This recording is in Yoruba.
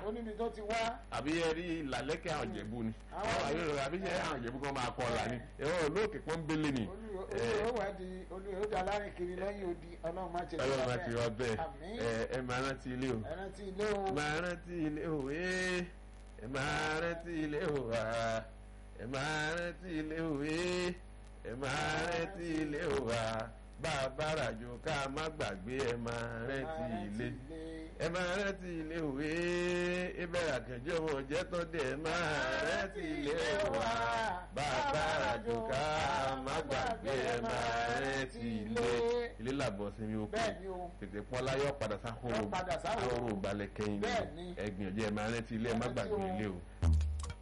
ó níbi tó ti wá àbí ẹ rí ìlàlẹ́kẹ̀ àwọn ìjẹ̀bú ni Àwọn àwọn àyẹ̀wò àbí ṣe àwọn ìjẹ̀bú kan máa kọ́ ọ̀la ni ẹ̀rọ olóòkè pọ́nbélé ni olùyọ̀ wà di olùyọ̀ dà lárin kiri lẹ́yìn odi ọlọ́run má ti ọlọ́run máa ti rọ bẹ́ẹ̀ àmín ẹ ẹ máa rántí ilé o ẹran tí ilé o máa rántí ilé o ee ẹ máa rántí ilé o ah ẹ máa rántí ilé o ee ẹ máa rántí ilé o ah bá a bá ràjò ká má gbàgbé ẹ máa rántí ilé ẹ máa rántí ilé o ee ìbẹ̀rẹ̀ àkànjọ́ wọn jẹ́ tó dé ẹ máa rántí ilé o ah bá a bá ràjò ká má gbàgbé ẹ máa rántí ilé ilé làbọ̀ sí mi ó kú bẹ́ẹ̀ ni o tètè pọ́n láyọ̀ padà sáhóró Yóò padà sáhóró. sáhóró balẹ̀ kẹ́yìn Bẹ́ẹ̀ ni. ẹ̀gbìn ọ̀jẹ̀ ẹ máa rántí ilé ẹ má Rántí gbàgbé o. ilé o.